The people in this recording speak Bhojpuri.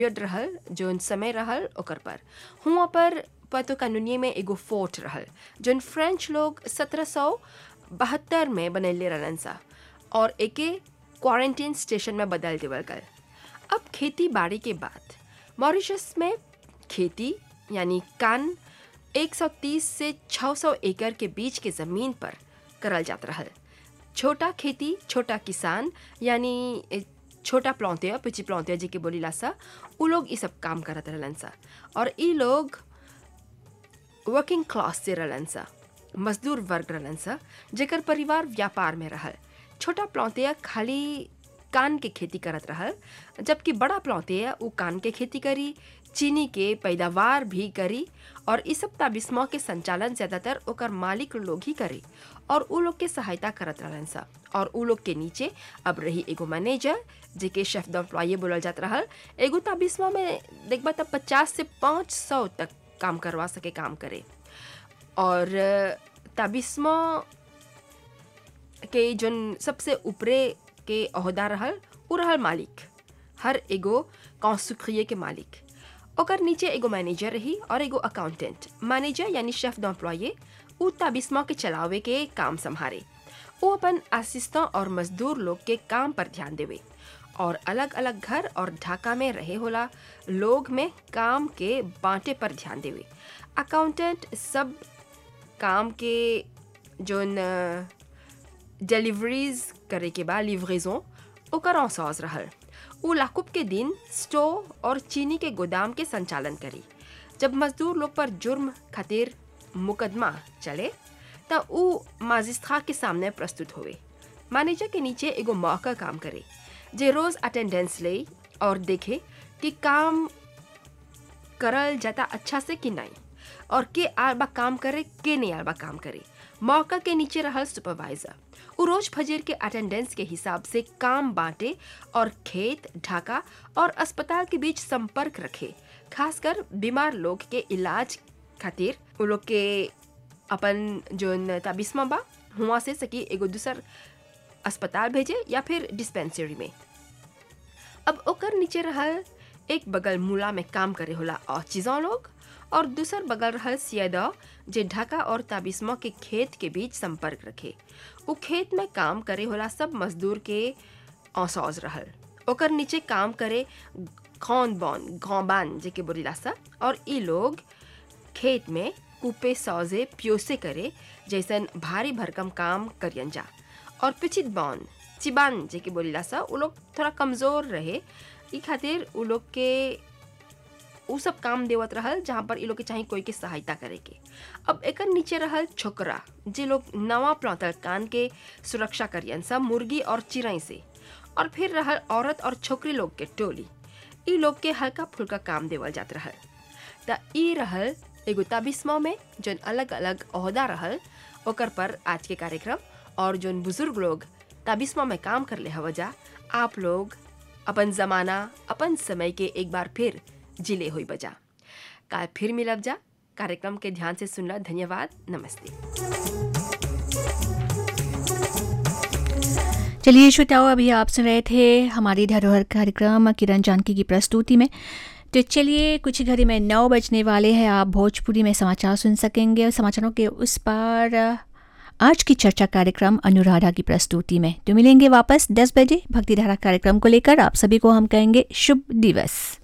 पीरियड रहल जौन समय रहल ओकर पर हुआं पर पतो कानूनी में एगो फोर्ट रहल जौन फ्रेंच लोग सत्रह सौ बहत्तर में बनैले रहलन सा और एके क्वारंटीन स्टेशन में बदल देवल गल अब खेती बाड़ी के बाद मॉरिशस में खेती यानी कान 130 से 600 एकड़ के बीच के ज़मीन पर करल जात रहल छोटा खेती छोटा किसान यानी ए, छोटा प्लौतिया पिची प्लौतिया जी के बोलीला सा उ लोग ई सब काम करत रहलन सा और ई लोग वर्किंग क्लास से रहलन सा मजदूर वर्ग रहलन सा जेकर परिवार व्यापार में रहल छोटा प्लौतिया खाली कान के खेती करत रहल जबकि बड़ा प्लौतिया उ कान के खेती करी चीनी के पैदावार भी करी और इस सब ताबिस्मा के संचालन ज़्यादातर ओकर मालिक लोग ही करे और उ लोग के सहायता करत रहलन सा और उ लोग के नीचे अब रही एगो मैनेजर जेके शेफ दम्प्लॉये बोलल जात रहल एगो ताबिस्मा में देखबा तब पचास से पाँच सौ तक काम करवा सके काम करे और ताबिस्मा के जोन सबसे ऊपरे के अहदा रहल उ रहल मालिक हर एगो कौसुखिए के मालिक ओकर नीचे एगो मैनेजर रही और एगो अकाउंटेंट मैनेजर यानी शेफ दम्प्लॉये उ ताबिस्मा के चलावे के काम संभारे वो अपन असिस्टेंट और मजदूर लोग के काम पर ध्यान देवे और अलग अलग घर और ढाका में रहे होला लोग में काम के बांटे पर ध्यान देवे अकाउंटेंट सब काम के जोन डिलीवरीज करे के बाद लिवरेजों ओकर औसाज रहल उ लाकुब के दिन स्टोव और चीनी के गोदाम के संचालन करी जब मजदूर लोग पर जुर्म खातिर मुकदमा चले त उ माजिस्ट्रा के सामने प्रस्तुत होवे मैनेजर के नीचे एगो मौका काम करे जे रोज अटेंडेंस ले और देखे कि काम करल जाता अच्छा से कि नहीं और के आलबा काम करे के नहीं आलबा काम करे मौका के नीचे रहल सुपरवाइजर उ रोज फजर के अटेंडेंस के हिसाब से काम बांटे और खेत ढाका और अस्पताल के बीच संपर्क रखे खासकर बीमार लोग के इलाज खातिर उ लोग के अपन जोन ताबिस्मा बा हुआ से सकी एगो दूसर अस्पताल भेजे या फिर डिस्पेंसरी में अब ओकर नीचे रहल एक बगल मूला में काम करे होला और चीज़ों लोग और दूसर बगल रहल सियदा जे ढाका और ताबिस्मा के खेत के बीच संपर्क रखे उ खेत में काम करे होला सब मजदूर के औसौज रहल ओकर नीचे काम करे खौन बौन घौबान जे के बोलीला सा और ई लोग खेत में कूपे सौजे प्योसे करे जैसन भारी भरकम काम करियन जा और पिछित बौन चिबान जे के बोलीला सा उ लोग थोड़ा कमज़ोर रहे ई खातिर उ लोग के उ सब काम देवत रहल जहाँ पर इ लोग के चाहे कोई के सहायता करे के अब एकर नीचे रहल छोकरा जे लोग नवा प्लौतल कान के सुरक्षा करियन सब मुर्गी और चिड़ै से और फिर रहल औरत और छोकरी लोग के टोली ई लोग के हल्का फुल्का काम देवल जात रहल त ई रहल एगो ताबिस्मा में जोन अलग अलग अहदा रहल ओकर पर आज के कार्यक्रम और जोन बुजुर्ग लोग ताबिस्मा में काम कर ले हवजा आप लोग अपन जमाना अपन समय के एक बार फिर जिले हुई बजा काल फिर मिलब जा कार्यक्रम के ध्यान से सुनला धन्यवाद नमस्ते चलिए श्रोताओं अभी आप सुन रहे थे हमारी धरोहर कार्यक्रम किरण जानकी की प्रस्तुति में तो चलिए कुछ घड़ी में नौ बजने वाले हैं आप भोजपुरी में समाचार सुन सकेंगे और समाचारों के उस पार आज की चर्चा कार्यक्रम अनुराधा की प्रस्तुति में तो मिलेंगे वापस 10 बजे भक्तिधारा कार्यक्रम को लेकर आप सभी को हम कहेंगे शुभ दिवस